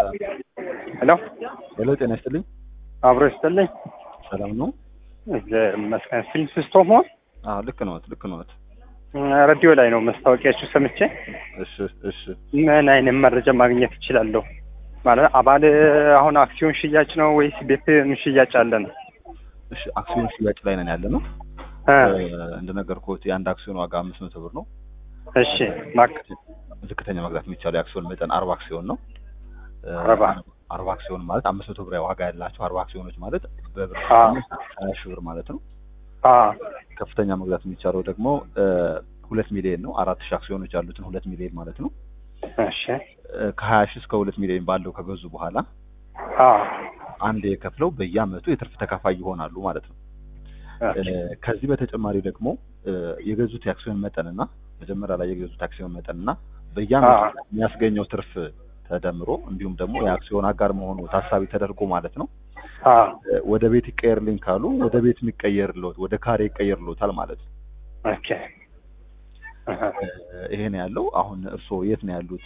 ሄሎ ሄሎ፣ ጤና ይስጥልኝ። አብሮ ይስጥልኝ። ሰላም ነው? እግዚአብሔር ይመስገን። ፊልም ስቶፕ ሆን አዎ፣ ልክ ነዎት፣ ልክ ነዎት። ሬዲዮ ላይ ነው መስታወቂያችሁ ሰምቼ እሺ፣ እሺ። ምን አይነት መረጃ ማግኘት እችላለሁ? ማለት አባል አሁን አክሲዮን ሽያጭ ነው ወይስ ቤት ሽያጭ አለ ነው? እሺ፣ አክሲዮን ሽያጭ ላይ ነን ያለ ነው። እ እንደነገርኩት የአንድ አክሲዮን ዋጋ አምስት መቶ ብር ነው። እሺ ማክ ዝቅተኛ መግዛት የሚቻለው የአክሲዮን መጠን አርባ አክሲዮን ነው። እ አርባ አርባ አክሲዮን ማለት አምስት መቶ ብር ዋጋ ያላቸው አርባ አክሲዮኖች ማለት በብር አ ሀያ ሺህ ብር ማለት ነው። አ ከፍተኛ መግዛት የሚቻለው ደግሞ እ ሁለት ሚሊዮን ነው። አራት ሺህ አክሲዮኖች ያሉትን ሁለት ሚሊዮን ማለት ነው። እሺ እ ከሀያ ሺህ እስከ ሁለት ሚሊዮን ባለው ከገዙ በኋላ አ አንድ የከፍለው በየአመቱ የትርፍ ተካፋይ ይሆናሉ ማለት ነው። ኦኬ እ ከዚህ በተጨማሪ ደግሞ እ የገዙት የአክሲዮን መጠንና መጀመሪያ ላይ የገዙት አክሲዮን መጠንና በየአመቱ አ የሚያስገኘው ትርፍ ተደምሮ እንዲሁም ደግሞ የአክሲዮን አጋር መሆኑ ታሳቢ ተደርጎ ማለት ነው አ እ ወደ ቤት ይቀየርልኝ ካሉ ወደ ቤት የሚቀየርልዎት ወደ ካሬ ይቀየርልዎታል ማለት ነው። ኦኬ አሃ። እ ይሄ ነው ያለው። አሁን እርስዎ የት ነው ያሉት?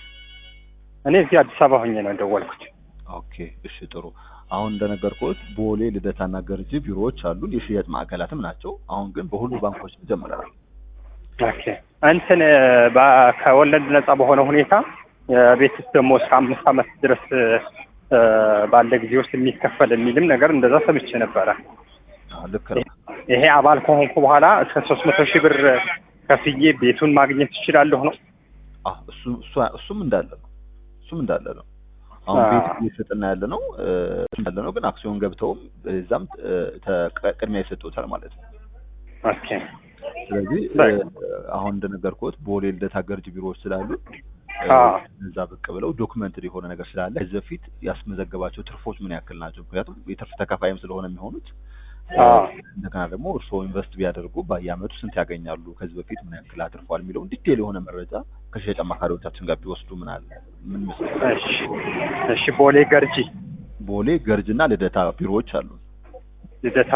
እኔ እዚህ አዲስ አበባ ሆኜ ነው የደወልኩት። ኦኬ እሺ ጥሩ። አሁን እንደነገርኩት ቦሌ ልደታና ገርጂ ቢሮዎች አሉን፣ የሽያጭ ማዕከላትም ናቸው። አሁን ግን በሁሉ ባንኮች ጀምረናል። ኦኬ እንትን በ- ከወለድ ነጻ በሆነ ሁኔታ የቤት ውስጥ ደግሞ እስከ አምስት ዓመት ድረስ እ ባለ ጊዜ ውስጥ የሚከፈል የሚልም ነገር እንደዛ ሰምቼ ነበረ። አዎ፣ ልክ ነው። ይሄ አባል ከሆንኩ በኋላ እስከ ሶስት መቶ ሺህ ብር ከፍዬ ቤቱን ማግኘት እችላለሁ ነው? አዎ፣ እሱ እሱ እሱም እንዳለ ነው። እሱም እንዳለ ነው። አሁን አዎ። ቤት እየሰጠና ያለ ነው እ እንዳለ ነው። ግን አክሲዮን ገብተውም እዛም እ ተ- ቅድሚያ ይሰጡታል ማለት ነው። ኦኬ ስለዚህ እ በቃ። አሁን እንደነገርኩት ቦሌ ልደታ ገርጂ ቢሮዎች ስላሉ እ አዎ። እዛ ብቅ ብለው ዶክመንትድ የሆነ ነገር ስላለ ከዚህ በፊት ያስመዘገባቸው ትርፎች ምን ያክል ናቸው? ምክንያቱም የትርፍ ተካፋይም ስለሆነ የሚሆኑት እ አዎ። እንደገና ደግሞ እርስዎ ኢንቨስት ቢያደርጉ በየአመቱ ስንት ያገኛሉ፣ ከዚህ በፊት ምን ያክል አትርፏል የሚለውን ዲቴል የሆነ መረጃ ከሽያጭ አማካሪዎቻችን ጋር ቢወስዱ ምን አለ ምን ይመስላል? እሺ እሺ። ቦሌ ገርጂ ቦሌ ገርጅና ልደታ ቢሮዎች አሉ። ልደታ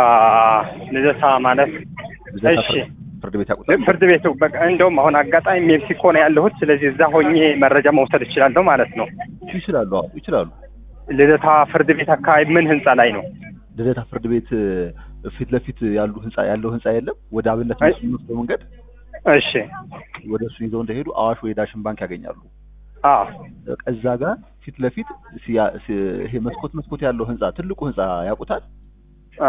ልደታ ማለት ልደታ እሺ ፍርድ- ፍርድ ቤት ያውቁታል? ፍርድ ቤቱ በቃ እንደውም አሁን አጋጣሚ ሜክሲኮ ነው ያለሁት። ስለዚህ እዛ ሆኜ መረጃ መውሰድ እችላለሁ ማለት ነው። ይችላሉ። አዎ ይችላሉ። ልደታ ፍርድ ቤት አካባቢ ምን ህንጻ ላይ ነው? ልደታ ፍርድ ቤት እ ፊት ለፊት ያሉ ህንጻ ያለው ህንጻ የለም። ወደ አብነት አይ- የሚወስደው መንገድ እሺ ወደ እሱ ይዘው እንደሄዱ አዋሽ ወይ ዳሽን ባንክ ያገኛሉ። አ በቃ እዛ ጋር ፊት ለፊት ሲያ- ሲ- ይሄ መስኮት መስኮት ያለው ህንጻ ትልቁ ህንጻ ያውቁታል? አ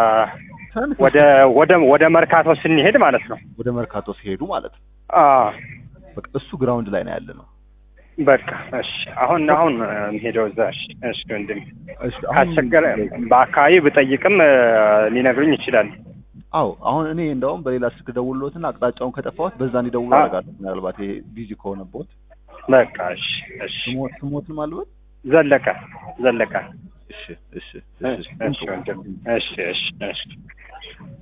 ትናንሽ ወደ ወደ ወደ መርካቶ ስንሄድ ማለት ነው። ወደ መርካቶ ሲሄዱ ማለት ነው። አ በቃ እሱ ግራውንድ ላይ ነው ያለ ነው። በቃ እሺ። አሁን አሁን ሄደው እዛ እሺ እሺ ወንድም እሺ አሁን ካስቸገረ በአካባቢ ብጠይቅም እ ሊነግሩኝ ይችላል። አዎ አሁን እኔ እንደውም በሌላ ስልክ ደውሎትና አቅጣጫውን ከጠፋሁት በዛ እንዲደውሉ አ- አደርጋለሁ። ምናልባት ይሄ ቢዚ ከሆነበት በቃ እሺ እሺ። ስሞት ስሞትን ማልበት ዘለቀ ዘለቀ እሺ እሺ እሺ እሺ ወንድም እሺ እሺ እሺ